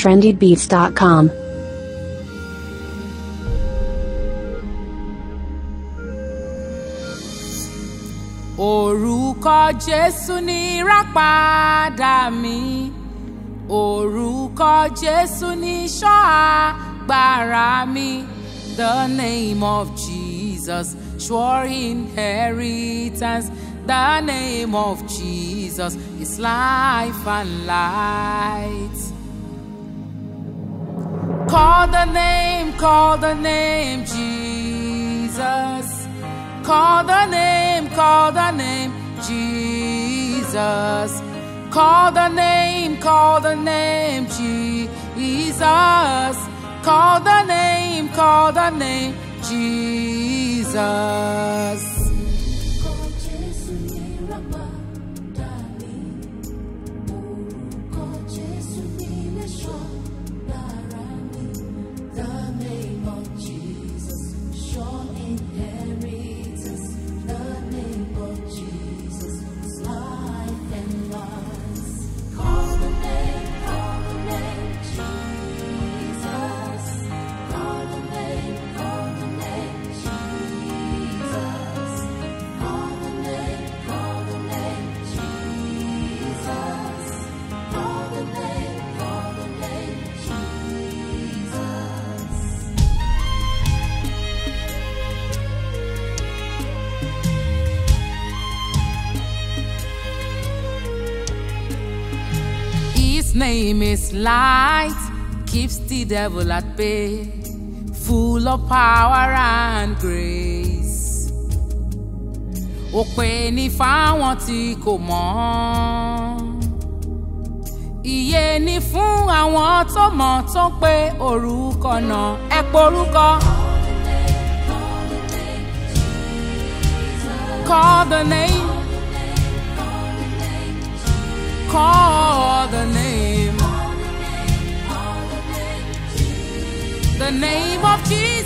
trendybeats.com. orúkọ jésù ní ìràpadà mi orúkọ jésù ní ìṣọ́ agbára mi the name of jesus sure inheritance the name of jesus is life and light. Call the name, call the name, Jesus. Call the name, call the name, Jesus. Call the name, call the name, Jesus. Call the name, call the name, Jesus. Orúkọ Jésù ní ìràpadà mi. Orúkọ Jésù ní ìléṣọ́ lára mi. The name of Jesus, sure inheritance. The name of Jesus is life and life. Call the name, call the name, Jesus. Call the name, call the name, Jesus. Call the name, call the name, Jesus. Call the name, call the name, Jesus. His name is light, keeps the devil at bay, full of power and grace. Òpè ní fáwọn tí kò mọ̀. Ìyè ni fún àwọn tó mọ̀ tó pé orúkọ náà ẹ porúkọ. Call the name. Call the name. The name of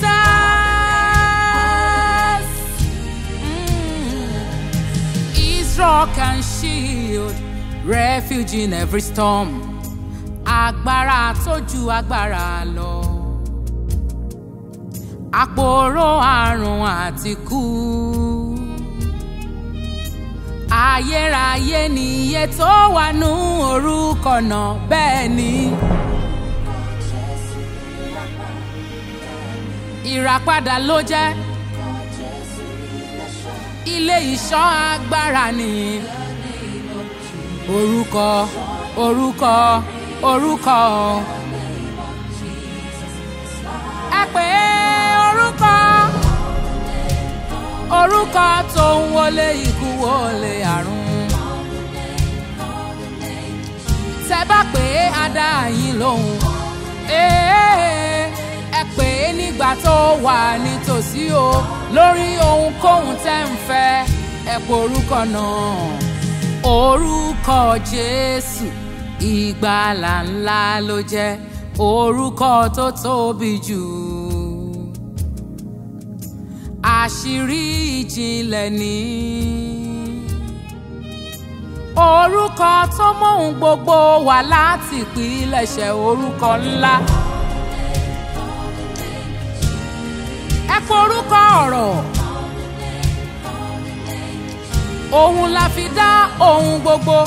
Jesus. Mm. Is rock and shield, refuge in every storm. Agbára tó ju agbára lọ. Àpòrò àrùn àti kú ayérayé ni iye tó wà nú orúkọ náà bẹ́ẹ̀ ni. ìràpadà ló jẹ́ ilé ìṣọ́ agbára ni. orúkọ orúkọ orúkọ. ẹ pè é orúkọ orúkọ tó ń wọlé ikú wọlé àrùn. tẹ bá pè é á dá yín lóhùn. Ee, ẹ pè é nígbà tó wà nítòsí o lórí ohunkóhun tẹ́ ń fẹ́ ẹ pè orúkọ náà. orúkọ jésù ìgbàlà ńlá ló jẹ́ orúkọ tó tóbi jù àṣírí ìjìnlẹ̀ ní. orúkọ tó mọ̀hún gbogbo wà láti ìpilẹ̀ṣẹ̀ orúkọ ńlá. ẹ forúkọ ọ̀rọ̀. òun la fi dá ohun gbogbo.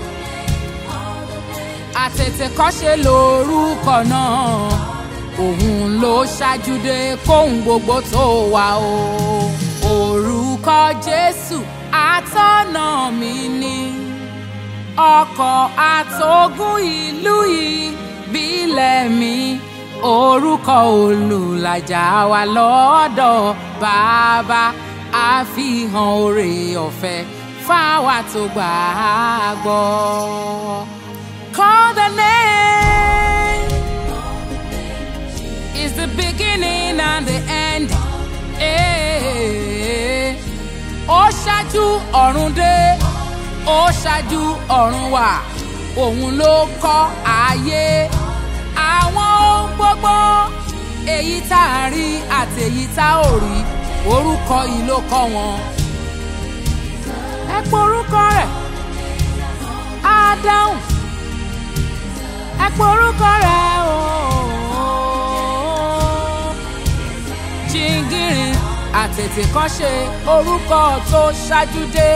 àtètèkọ́ṣe lórúkọ náà òun ló ṣáájú dé kóhun gbogbo tó wà o. orúkọ jésù atọ́nà mi ni ọkọ̀ àtogún ìlú ìbílẹ̀ mi orúkọ olùlàjà wa lọ́dọ̀ bàbá àfihàn oore ọ̀fẹ́ fáwa tó gbà á gbọ́. Call the name is the beginning and the end. Eh, Ó ṣáájú ọ̀run dé, ó ṣáájú ọ̀run wà, òun ló kọ́ ayé. Àwọn ohun gbogbo, èyí tá a rí àti èyí tá ò rí, orúkọ yìí ló kọ́ wọn. Ẹ porúkọ rẹ̀, á dáhùn. Ẹ porúkọ rẹ̀ o. Jingiri àtètè kan ṣe orúkọ tó ṣáájú dé.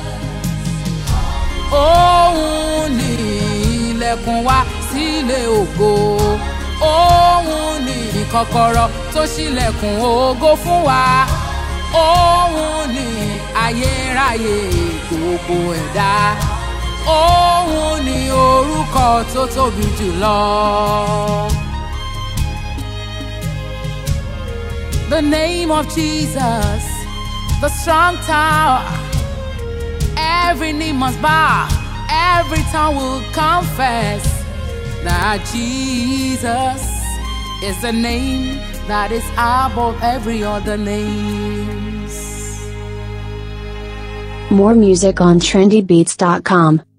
Òun ni ilẹ̀kùn wa sílé ògo. Òun ni kọ́kọ́rọ́ tó ṣílẹ̀kùn ògo fún wa. Òun ni ayérayé gbogbo ẹ̀dá. Òun ni orúkọ tó tóbi jùlọ. The name of Jesus, the strong tower. Every knee must bow, every tongue will confess that Jesus is the name that is above every other names. More music on trendybeats.com.